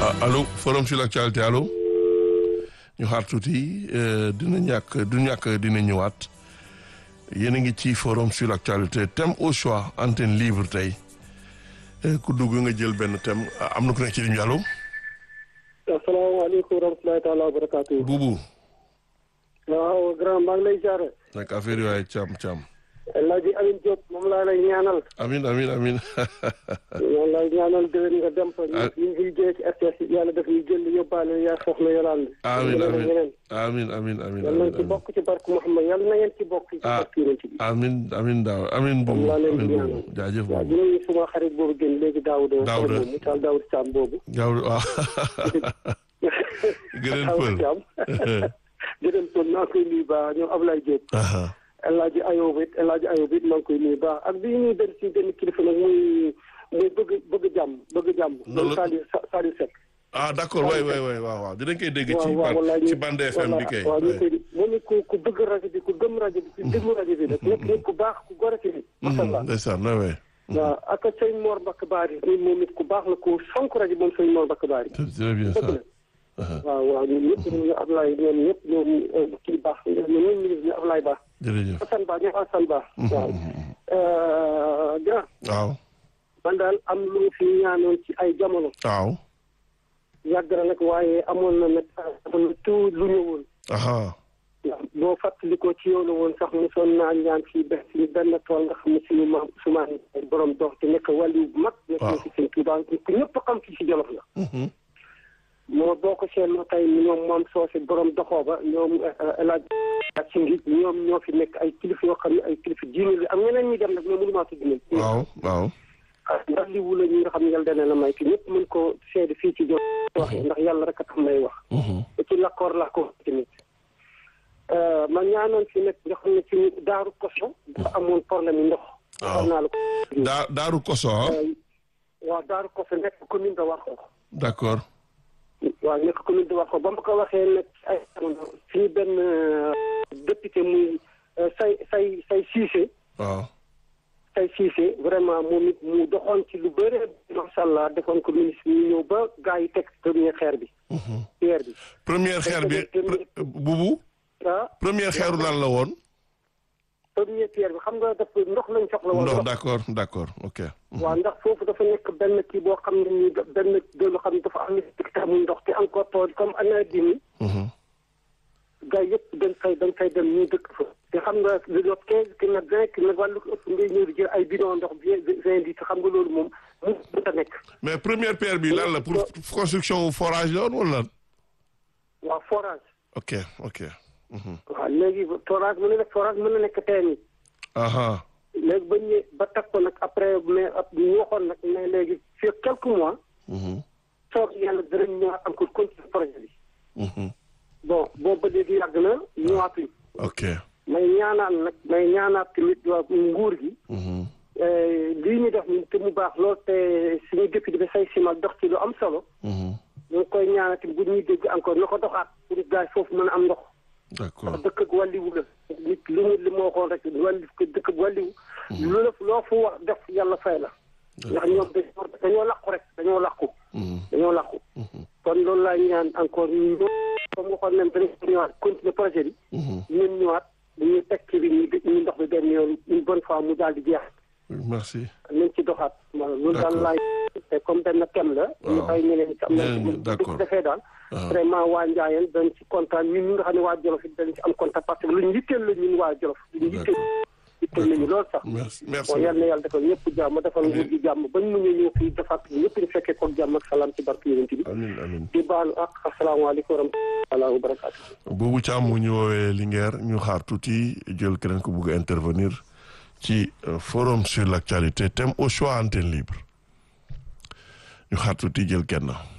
allo forum sur l'actualité allo ñu xaar tuuti dina ñàkk du ñàkk dina ñëwaat yéen a ngi ci forum sur l'actualité thème au choix antenne libre tey ku dugg nga jël benn thème am na ku nekk ci ligne bi allo. asalaamaaleykum wa rahmatulahi taala wa barakaatu. Buubu. waaw grand maa ngi lay jaare. nag affaire yi waaye càmm càmm. El Hadj Alioune Diop moom laa lay ñaanal. amin amin amin moom lay ñaanal déwén nga dem fa. ñu ñu ngi jëlee ci RTS yàlla def ñu jël yóbbaale yaa soxna Yolande. amin amin amin amin amin yàlla nañ ci bokk ci barke Mouhamed yàlla na ngeen ci bokk. ci barke Yonent bi. amin amin daaw amin buubu moom laa leen amin di buubu ñaanal. jaajëf waaw buubu dinañu suma xarit boobu gën léegi Daouda. Daouda. mu taal Daouda Thiam boobu. gaaw waaw gëneen pël Daouda Thiam. gëneen pël maa ngi koy nuyu baax ñoom Ablaye Diop. aha El Hadj Ayoub it El Hadj Ayoub it maa ngi koy nuyu baax ak bi ñuy benn ci benn kilifa nag muy muy bëgg bëgg jàmm bëgg jàmm. Noonu la- Saliou Saliou Seck. ah d'accord waay waay waay waaw waaw dinañ koy dégg ci waaw waaw wallaay ban- ci ñu- bande FM bi kay waaw ñu koy moom it ku ku bëgg rajo bi ku gëm rajo bi ku déglu rajo bi nag nekk nit ku baax ku gore ci nit. macha allah ndeysaan waay waay waaw ak sëñ Mor Mbacke Bari ni moom it ku baax la ku fonk rajo moom sëñ Mor Mbacke Bari. c'est très bien dëgg ça la waaw waaw ñun ñëpp ñu Ablaye ñoom ñëpp ñoom kii baax ñoom ñoom ñu ngi Ablaye baax. jërëjëf Assane Ba ñoom Assane Ba. waaw. grand waaw man daal am lu mu fi ñaanoon ci ay jamono. waaw yàgg na nag waaye amoon na nag amoon na tout lu ñëwoon. aha ndax boo fàttalikoo ci yow la woon sax mosoon naa ñaan fii benn fii benn tool nga xam ne suñu maam Ousmane borom dox te nekk wàllu bu mag. waaw nekk ci seen Tuubaa ku ñëpp xam fii si Jolof la. Mhm. moo boo ko seetloo tey ñoom moom soose borom doxoo ba ñoom El Hadj ak si ngi ñoom ñoo fi nekk ay kilifa yoo xam ne ay kilifa diine la am ñeneen ñi dem nag mais mënu maa tudd leen. waaw waaw ndax li wula ñi nga xam ne yàlla dana la may ki ñëpp mën ko seede fii ci Jolof waxee ndax yàlla rek a tax may wax. Mhm. te ci lakkoor laa ko tamit ma ñaanoon fi nekk nga xam ne ci daaru koso dafa amoon problème yi ndox Waaw. xam naa la ko daa daaru koso ah waaw daaru koso nekk commune de Warxoox d'accord waaw nekk commune de Warxoox ba ma ko waxee nag ay fii benn euh, député muy euh, say say say Cissé waaw say Cissé vraiment moom it mu doxoon ci lu bëre macha allah defoon ko ministre ñu ñëw ba gars yi teg premier xeer bi pierre bi première xeer bi pre- bubu ah première xeeru lan la woon premier pierre bi xam nga dafa ndox lañ soxla woon ndox ndox. d'accord d'accord ok waaw ndax foofu dafa nekk benn kii boo xam ne nii da- benn dëllu xam ne dafa am hectare muy ndox te encore tool comme année bi nii Mhm. gars yëpp dañ fay dañ fay dem ñu dëkk fa te xam nga lu jot quinze ki nag vingt ki nag wàllu ko ëpp ngay ñëw di jël ay bidon ndox bi vingt litres xam nga loolu moom mu mënta nekk mais première pierre bi lan la pour construction forage la woon wala lan waaw forage ok ok Mhm. waaw léegi forage mën na nekk forage mën na nekk teen yi aha léegi ba ñëwee ba teg ko nag après mais ab ñu waxoon nag mais léegi fii ak quelques mois Mhm. soog yàlla dinañ ñëwaat encore continuer projet bi Mhm. bon boobu ba léegi yàgg na ñëwaatuñ ok may ñaanaat nag may ñaanaat tamit waa nguur gi Mhm. eh, lii ñu def nii te mu baax lool te suñu député bi say simal dox ci lu am solo Mhm. ñu ngi koy ñaanaat tamit bu ñuy dégg encore na ko doxaat pour gars yi foofu mën a am ndox d'accord dëkk ak wàlliwu la nit li mu li ma waxoon rek wàlli dëkk ak wàlliwu lu la loo fu wax def yàlla fay la ndax ñoom dañoo dañoo làqu rek dañoo làqu Mhm. dañoo làqu kon loolu laay ñaan encore ñu ñëw comme waxoon nañ dañ ko ñëwaat continuer projet bi Mhm. ñun ñëwaat ñu teg ci bi ñu ñu ndox bi benn yoon une bonne fois mu daal di jeex merci nañ ci doxaat voilà loolu daal D'accord. laay te comme benn thème la ñu Waaw. bàyyi ñeneen ci am na Ñeneen ñi, d'accord. defee daal waaw vraiment waa Njaayeen dañ ci kontaan ñun ñi nga xam ne waa Jolof it dañ ci am kontaan parce que lu ñu yitteel la ñun waa Jolof lu ñu yitteel yitteel nañu loolu sax merci merci bon yal na yàlla defal ñëpp jàmm defal nguur gi jàmm bañ mu ñu ñëw fii defaat ñëpp ñu fekkee ko jàmm ak salaam ci barke yonent bi amin amin di baalu ak asalaamaaleykum wa rahmatulah wa barakaatu boobu Thiam mu ñu woowee Linguère ñu xaar tuuti jël keneen ko bugg a intervenir ci euh, forum sur l'actualité thème au choix antenne libre ñu xaar tuuti jël kenn